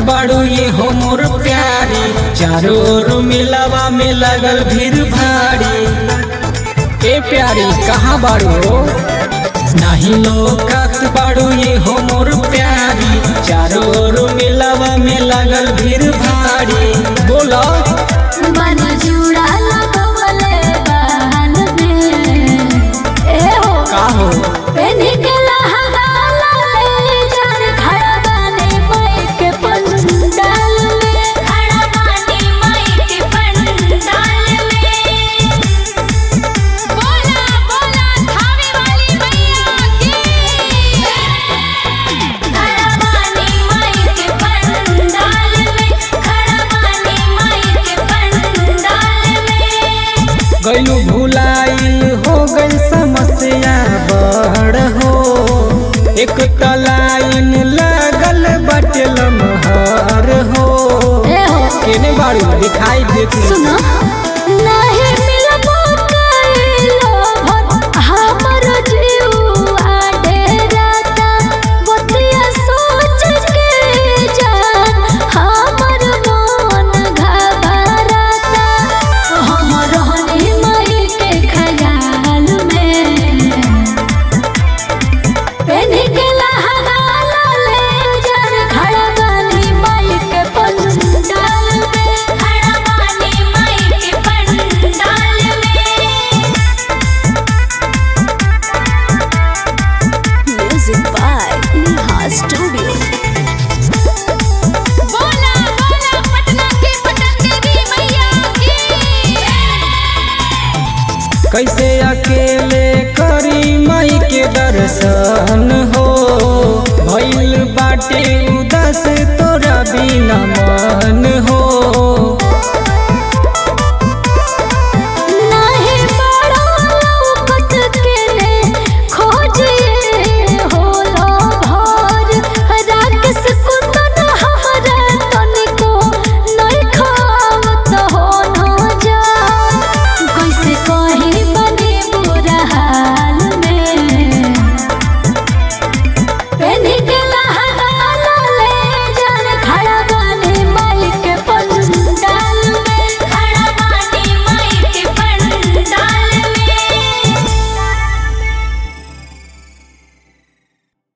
बाड़ू ये हो मोर प्यारी चारों ओर मिलावा में लगल भीड़ भारी ए प्यारी कहाँ बाड़ू नहीं लोकत बाड़ू ये हो मोर प्यारी चारों ओर मिलावा में लगल भीड़ भारी बोला मन जुड़ा लगवले बहन में ए हो का हो पेनी के लहंगा ले जान खड़ा बानी माई के पंडाल में खड़ा बानी माई के पंडाल में बोला बोला थावे वाली मैया की खड़ा बानी माई के पंडाल में खड़ा बानी माई के पंडाल में गलू भुलाइल हो गई समस्या बड़ हो एक तलाइन लगल बटे लमहर हो ए हो केने बाड़ू दिखाई देती सुनो नहीं मिलबो कइलो भर हमर जीवा डेराता बतिया सोच के जान हमर मन घबराता हमर हनी मई के ख्याल में पेनी के लहंगा ले जान खड़ा बानी माई के पंडाल में खड़ा बानी माई के पंडाल में म्यूजिक बाय नेहा स्टूडियो बोला बोला पटना की पटन देवी मैया की कैसे अकेले करी माई के दर्शन हो भइल बाटे उदास तोरा बिना मन हो